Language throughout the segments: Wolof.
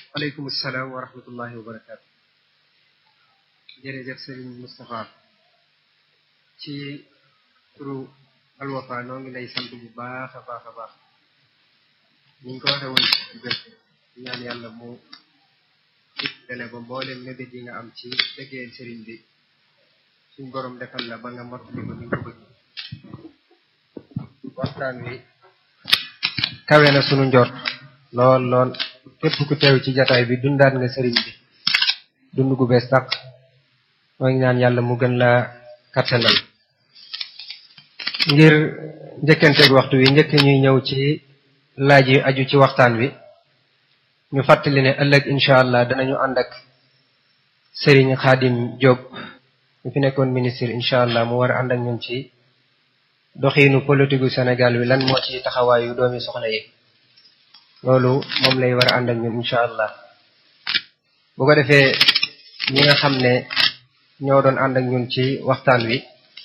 aleykum salaam wa rahmatullahi wa barakaatu jërëjëf sëriñ Moustapha ci turu alwafa noo ngi lay sant bu baax a baax a baax ni ñu ko waxe woon gëst ñaan yàlla mu dele ba mboolem mébét yi nga am ci liggéeyal sëriñ bi suñ borom defal la ba nga mottali ko ni nga ko bëgg waxtaan wi kawe na sunu njort lool lool képp ku teew ci jataay bi dundaat nga sëriñ bi dund gu bees tàq moo ngi ñaan yàlla mu gën la kattanal ngir njëkkanteeg waxtu wi njëkk ñuy ñëw ci laaj yi aju ci waxtaan wi ñu fàttali ne ëllëg incha allah danañu ànd ak Serigne Khadim Diop ñu fi nekkoon ministre incha allah mu war a ànd ak ñun ci doxiinu politique gu Sénégal wi lan moo ci taxawaayu doomi soxna yi loolu moom lay war a ànd ak ñun incha allah bu ko defee ñi nga xam ne ñoo doon ànd ak ñun ci waxtaan wi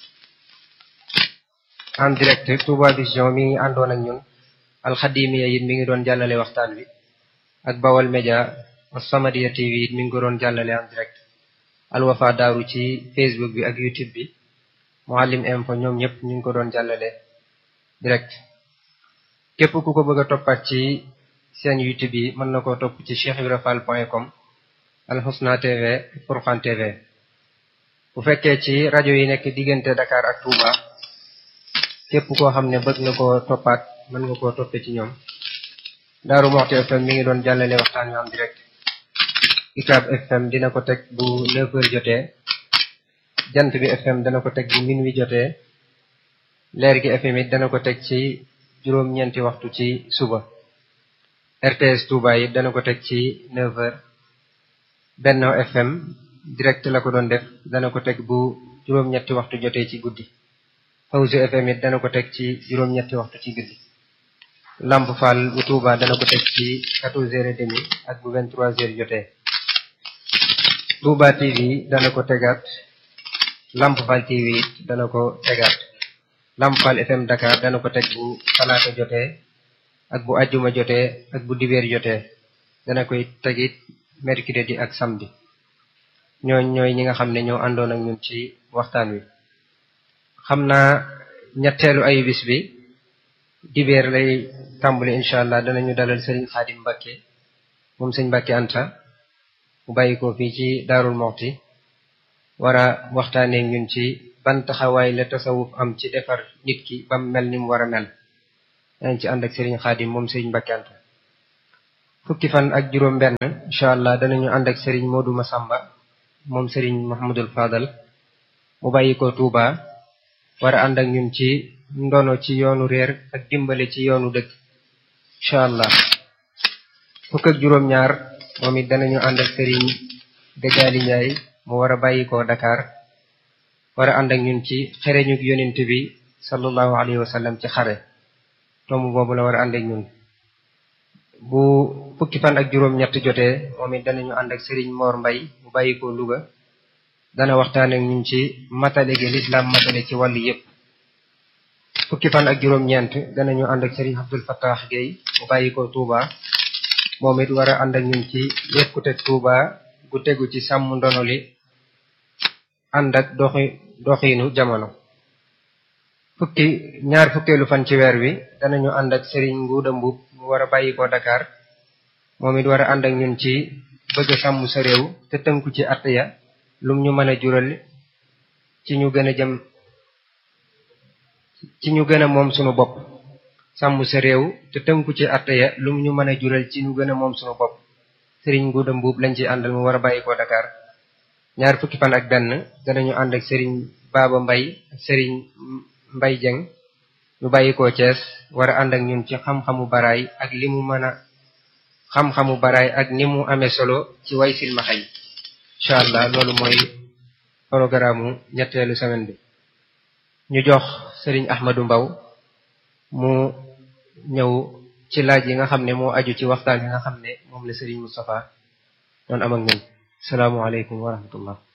en direct Touba Vision mi ngi àndoon ak ñun alxadimiya it mi ngi doon jàllale waxtaan wi ak Bawal Média As-Samadiyya TV it mi ngi ko doon jàllale en direct Alwafa Daaru ci Facebook bi ak YouTube bi Mouhalim Info ñoom ñëpp ñu ngi ko doon jàllale direct képp ku ko bëgg a toppaat ci seen YouTube yi mën na koo topp ci cheikhibrafal.com Alxusna TV Furqan TV bu fekkee ci rajo yi nekk diggante Dakar ak Touba képp koo xam ne bëgg nga koo toppaat mën nga koo toppe ci ñoom Daaru Moxti FM mi ngi doon jàllale waxtaan wi am direct Icab FM dina ko teg bu 9 heures jotee Jant bi FM dana ko teg bu minuit jotee Leer gi FM it dana ko teg ci juróom-ñeenti waxtu ci suba RTS Touba it dana ko teg ci 9 heures Benno FM direct la ko doon def dana ko teg bu juróom-ñetti waxtu jotee ci guddi Fawzi FM it dana ko teg ci juróom-ñetti waxtu ci guddi Lamp Fall bu Touba dana ko teg ci 14 heures et demi ak bu 23 heures jotee Touba TV dana ko tegaat Lamp Fall TV it dana ko tegaat Lamp Fall FM Dakar dana ko teg bu talaata jotee ak bu ajjuma jotee ak bu dibeer jotee dana koy tegit mercredi ak samedi ñooñ ñooy ñi nga xam ne ñoo àndoon ak ñun ci waxtaan wi xam naa ñetteelu ayu bis bi dibeer lay tàmbali incha allah danañu dalal sëriñ Xaadim Mbàkke moom sëñ Mbàkke Anta mu bàyyi ko fii ci Daarul Moxti war a waxtaanee ñun ci ban taxawaay la tasawuf am ci defar nit ki bam mel ni mu war a mel dañ ci ànd ak sëriñ Xaadim moom sëriñ Mbàkke Anta fukki fan ak juróom benn incha allah danañu ànd ak sëriñ Modou Massamba moom sëriñ Mahamadul Fadal mu bàyyi ko Touba war a ànd ak ñun ci ndono ci yoonu réer ak dimbale ci yoonu dëkk incha allah fukk ak juróom-ñaar moom it danañu ànd ak sëriñ Dëggaali Njaay mu war a bàyyi ko Dakar war a ànd ak ñun ci xereñu yonent bi sallallahu alayhi wa sallam ci xare tomb boobu la war a ànd ak ñun bu fukki fan ak juróom-ñett jotee moom it danañu ànd ak sëriñ Mor Mbay mu bàyyi ko Louga dana waxtaan ak ñun ci matale gi lislaam matale ci wàllu yépp fukki fan ak juróom-ñeent danañu ànd ak sëriñ Abdul Fattah Gueye mu bàyyi ko Touba moom it war a ànd ak ñun ci yekkute Touba gu tegu ci sàmm ndono li ànd ak doxi doxiinu jamono fukki ñaar fukkeelu fan ci weer wi danañu ànd ak sëriñ Nguuda Mbub mu war a bàyyi ko Dakar moom it war a ànd ak ñun ci bëgg sàmm sa réew te tënku ci att ya lum ñu mën a jural ci ñu gën a jëm ci ñu gën a moom sunu bopp sàmm sa réew te tënku ci atte ya lum ñu mën a jural ci ñu gën a moom sunu bopp sëriñ Nguuda Mbuub lañ ci àndal mu war a bàyyi ko Dakar ñaar fukki fan ak benn danañu ànd ak sëriñ Baaba Mbay ak sëriñ Mbay Jeng ñu bàyyi ko Cees war a ànd ak ñun ci xam-xamu baraay ak li mu mën a xam-xamu baraay ak ni mu amee solo ci way silmaxa yi incha allah loolu mooy programme ñetteelu semaine bi ñu jox sëriñ Ahmadou Mbaw mu ñëw ci laaj yi nga xam ne moo aju ci waxtaan yi nga xam ne moom la sëriñ Moustapha doon am ak ñun salaamualeykum wa rahmatullah